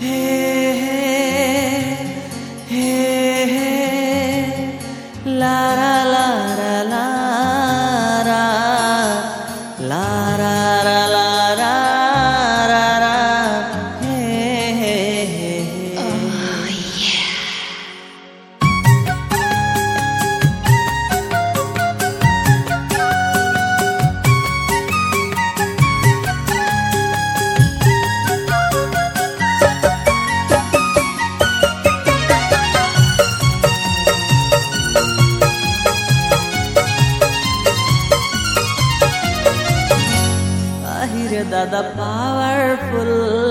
दादा पावरफुल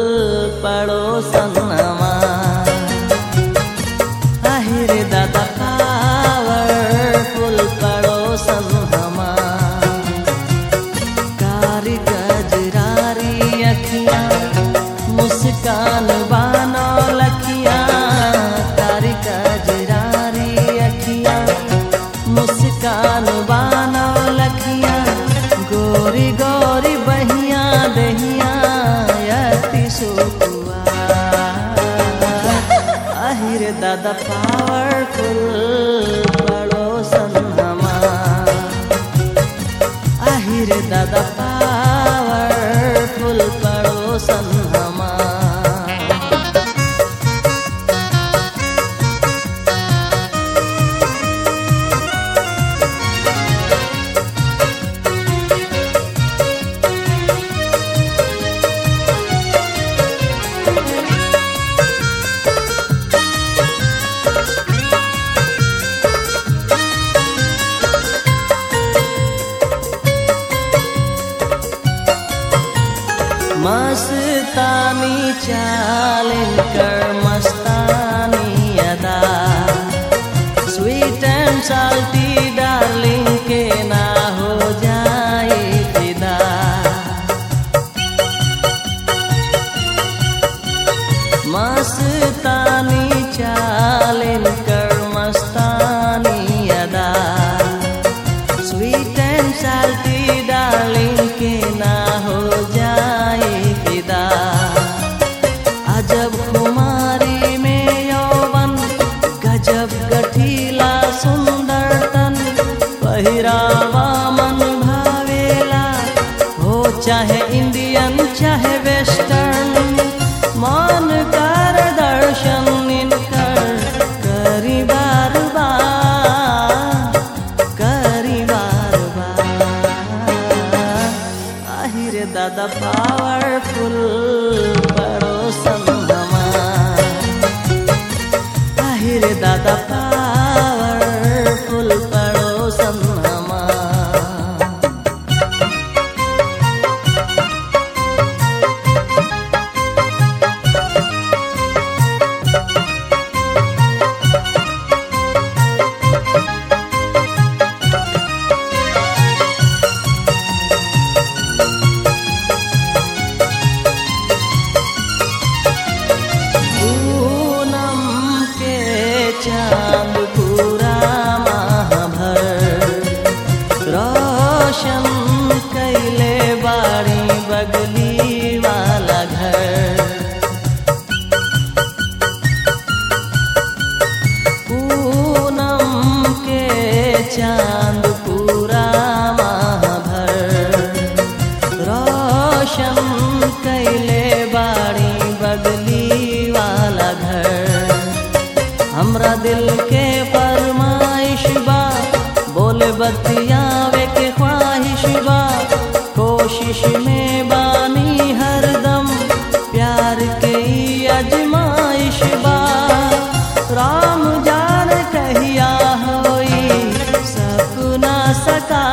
पड़ोसनमा আহিरे दादा पावरफुल पड़ोसनमा कारी गजरारी अखियाँ मुस्कान बानो लखियाँ कारी गजरारी अखियाँ मुस्कान बानो लखियाँ गोरी गोरी बहिया दहिया यति सुकुआ আহিरे दादा पावरफुल पड़ोसन हमा আহিरे दादा पावरफुल पड़ोसन हमा मस्तानी चालिन कर मस्तानी अदा स्वीट एंड साल्टी डार्लिंग के ना हो जाए फिदा मस्तानी चालिन कर मस्तानी अदा स्वीट एंड साल्टी डार्लिंग के ना हो जाए फिदा अजब कुमारी में यौवन गजब गठीला सुंदर तन पहिरावा मन भावेला हो चाहे इंडियन चाहे वेस्टर्न मान कर दर्शन इनकर करी बार बार करी बार बार আহিरे दादा पावरफुल पड़ोसन हमा আহিरे दादा पावरफुल पड़ोसन हमा पूनम के चांद पूरा माह भर रोशन कैले बाड़ी बगली वाला घर पूनम के चांद पूरा माह भर रोशन कैले बाड़ी बगली वाला घर हमरा दिल के फरमाइश बा बोले बतियावे के ख्वाहिश बा कोशिश में बानी हरदम प्यार के ई अजमाइश बा राम जान कहिया होई सपना सका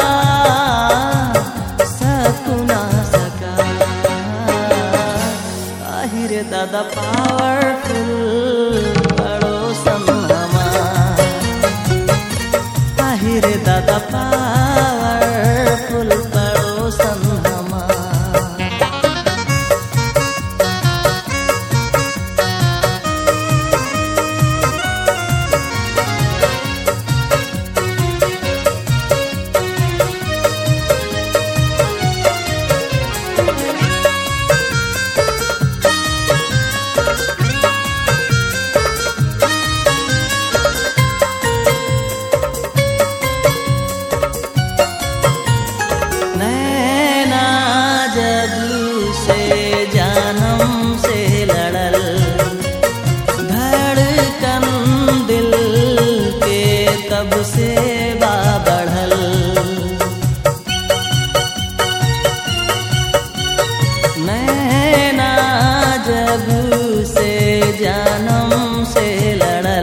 सपना सका আহিरे दादा पावरफुल पड़ोसन हमा আহিरे दादा पावरफुल पड़ोसन हमा जब से जानम से लड़ल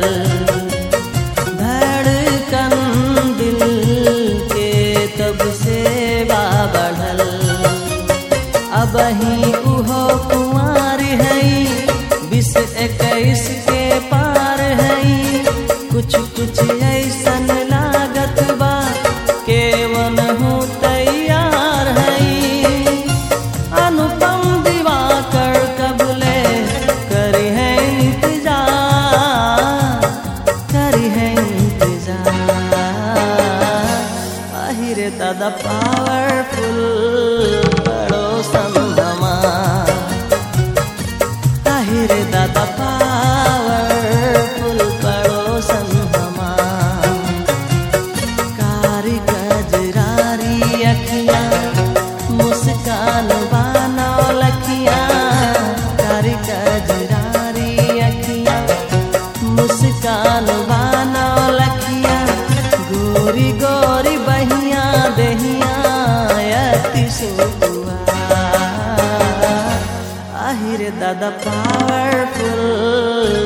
धड़कन दिल के तब से बा बढ़ल अब ही उहो कुमार है बीस इक्कीस के पार है कुछ कुछ ऐसन लागत बा केवन हूँ तैयार है अनुपम दिवाकर कबले करी है इंतजार करी है इंतजार आहिरे दादा पावरफुल बड़ो संभमा आहिरे दादा पावरफुल बड़ो संभमा कारी गजरारी अखियाँ मुस्कान बानो लखियाँ कारी गजरारी अखियाँ मुस्कान बानो लखियाँ गोरी गोरी बहिया दहिया अति सुकुआ आहिर दादा पावरफुल